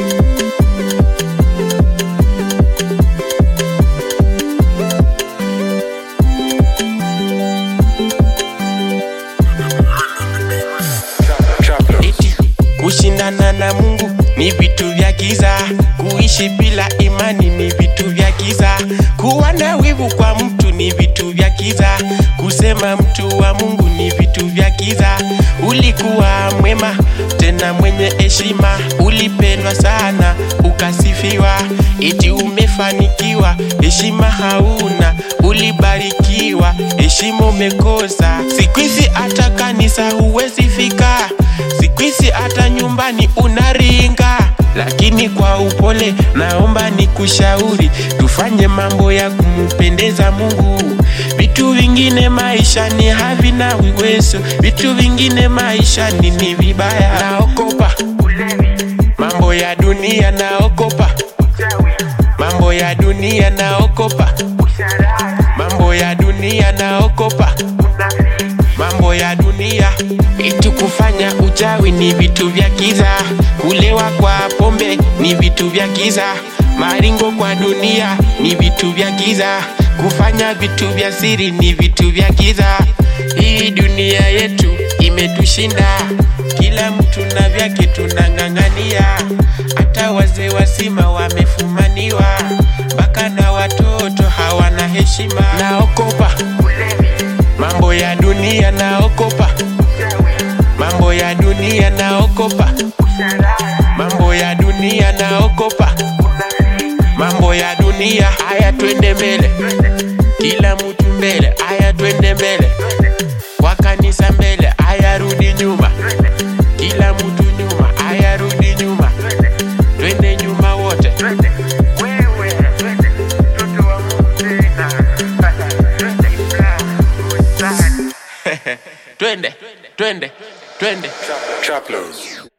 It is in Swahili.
Eti kushindana na Mungu ni vitu vya giza, kuishi bila imani ni vitu vya giza, kuwa na wivu kwa mtu ni vitu vya giza, kusema mtu wa Mungu ni vitu vya giza. Ulikuwa mwema tena mwenye heshima, ulipendwa sana ukasifiwa, eti umefanikiwa, heshima hauna, ulibarikiwa, heshima umekosa. Siku hizi hata kanisa huwezi fika, siku hizi hata nyumbani unaringa, lakini kwa upole naomba nikushauri, tufanye mambo ya kumpendeza Mungu. Vitu vingine maishani havina uwezo, vitu vingine maishani ni vibaya. Naokopa mambo ya dunia, naokopa mambo ya dunia, naokopa mambo ya dunia, naokopa mambo ya dunia. Vitu kufanya uchawi ni vitu vya giza, kulewa kwa pombe ni vitu vya giza, maringo kwa dunia ni vitu vya giza, kufanya vitu vya siri ni vitu vya giza. Hii dunia yetu imetushinda, kila mtu na vyake tunang'ang'ania, hata wazee wasima wamefumaniwa, mpaka na watoto hawana heshima. Naokopa mambo ya dunia, naokopa mambo ya dunia, naokopa mambo ya dunia, naokopa mambo ya dunia. Haya, twende mbele, kila mtu mbele. Haya, twende mbele, kwa kanisa mbele. Haya, rudi nyuma, kila mtu nyuma. Haya, rudi nyuma, twende nyuma wote. Twende, twende, twende. Trap Lounge.